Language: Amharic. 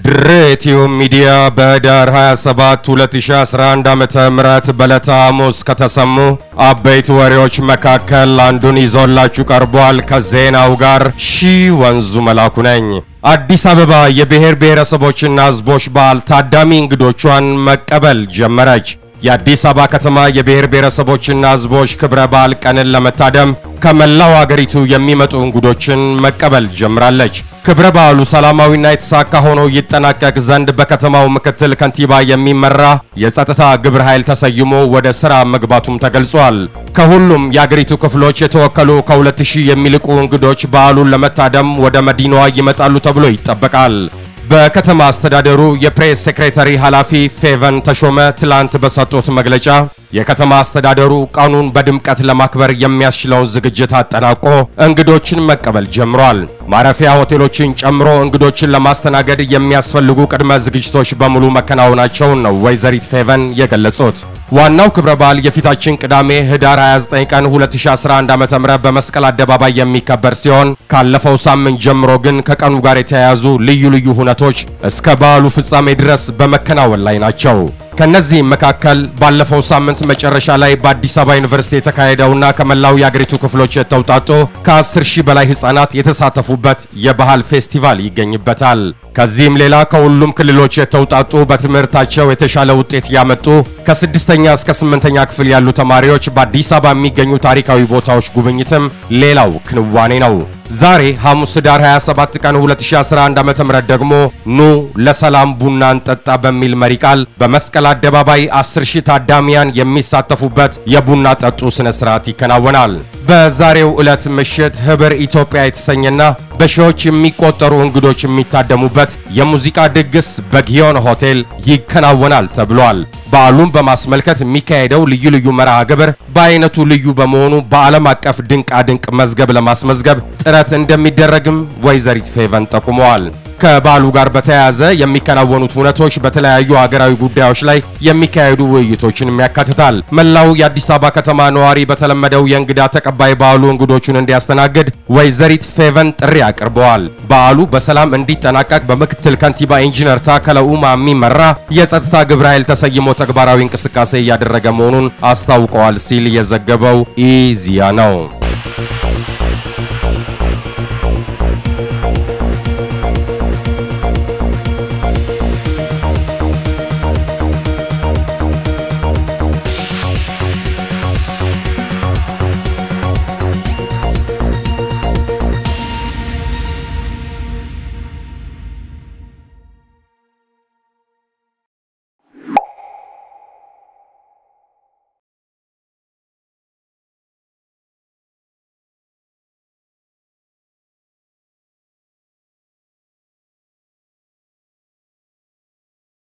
ድሬቲዩ ሚዲያ በህዳር 27 2011 ዓመተ ምህረት በዕለተ ሐሙስ ከተሰሙ አበይት ወሬዎች መካከል አንዱን ይዞላችሁ ቀርቧል። ከዜናው ጋር ሺ ወንዙ መላኩ ነኝ። አዲስ አበባ የብሔር ብሔረሰቦችና ህዝቦች በዓል ታዳሚ እንግዶቿን መቀበል ጀመረች። የአዲስ አበባ ከተማ የብሔር ብሔረሰቦችና ህዝቦች ክብረ በዓል ቀንን ለመታደም ከመላው አገሪቱ የሚመጡ እንግዶችን መቀበል ጀምራለች። ክብረ በዓሉ ሰላማዊና የተሳካ ሆኖ ይጠናቀቅ ዘንድ በከተማው ምክትል ከንቲባ የሚመራ የጸጥታ ግብረ ኃይል ተሰይሞ ወደ ሥራ መግባቱም ተገልጿል። ከሁሉም የአገሪቱ ክፍሎች የተወከሉ ከሁለት ሺህ የሚልቁ እንግዶች በዓሉን ለመታደም ወደ መዲናዋ ይመጣሉ ተብሎ ይጠበቃል። በከተማ አስተዳደሩ የፕሬስ ሴክሬታሪ ኃላፊ ፌቨን ተሾመ ትላንት በሰጡት መግለጫ የከተማ አስተዳደሩ ቀኑን በድምቀት ለማክበር የሚያስችለውን ዝግጅት አጠናቆ እንግዶችን መቀበል ጀምሯል። ማረፊያ ሆቴሎችን ጨምሮ እንግዶችን ለማስተናገድ የሚያስፈልጉ ቅድመ ዝግጅቶች በሙሉ መከናወናቸውን ነው ወይዘሪት ፌቨን የገለጹት። ዋናው ክብረ በዓል የፊታችን ቅዳሜ ህዳር 29 ቀን 2011 ዓ.ም በመስቀል አደባባይ የሚከበር ሲሆን ካለፈው ሳምንት ጀምሮ ግን ከቀኑ ጋር የተያያዙ ልዩ ልዩ ሁነቶች እስከ በዓሉ ፍጻሜ ድረስ በመከናወን ላይ ናቸው። ከነዚህም መካከል ባለፈው ሳምንት መጨረሻ ላይ በአዲስ አበባ ዩኒቨርሲቲ የተካሄደውና ከመላው የአገሪቱ ክፍሎች የተውጣጡ ከ10 ሺህ በላይ ህጻናት የተሳተፉበት የባህል ፌስቲቫል ይገኝበታል። ከዚህም ሌላ ከሁሉም ክልሎች የተውጣጡ በትምህርታቸው የተሻለ ውጤት ያመጡ ከስድስተኛ እስከ ስምንተኛ ክፍል ያሉ ተማሪዎች በአዲስ አበባ የሚገኙ ታሪካዊ ቦታዎች ጉብኝትም ሌላው ክንዋኔ ነው። ዛሬ ሐሙስ ህዳር 27 ቀን 2011 ዓ.ም ደግሞ ኑ ለሰላም ቡና እንጠጣ በሚል መሪ ቃል በመስቀል አደባባይ 10 ሺህ ታዳሚያን የሚሳተፉበት የቡና ጠጡ ስነ ስርዓት ይከናወናል። በዛሬው ዕለት ምሽት ህብር ኢትዮጵያ የተሰኘና በሺዎች የሚቆጠሩ እንግዶች የሚታደሙበት የሙዚቃ ድግስ በጊዮን ሆቴል ይከናወናል ተብሏል። በዓሉን በማስመልከት የሚካሄደው ልዩ ልዩ መርሃ ግብር በአይነቱ ልዩ በመሆኑ በዓለም አቀፍ ድንቃ ድንቅ መዝገብ ለማስመዝገብ ጥረት እንደሚደረግም ወይዘሪት ፌቨን ጠቁመዋል። ከበዓሉ ጋር በተያያዘ የሚከናወኑት ሁነቶች በተለያዩ ሀገራዊ ጉዳዮች ላይ የሚካሄዱ ውይይቶችንም ያካትታል። መላው የአዲስ አበባ ከተማ ነዋሪ በተለመደው የእንግዳ ተቀባይ በዓሉ እንግዶቹን እንዲያስተናግድ ወይዘሪት ፌቨን ጥሪ አቅርበዋል። በዓሉ በሰላም እንዲጠናቀቅ በምክትል ከንቲባ ኢንጂነር ታከለ ኡማ የሚመራ የጸጥታ ግብረ ኃይል ተሰይሞ ተግባራዊ እንቅስቃሴ እያደረገ መሆኑን አስታውቀዋል ሲል የዘገበው ኢዚያ ነው።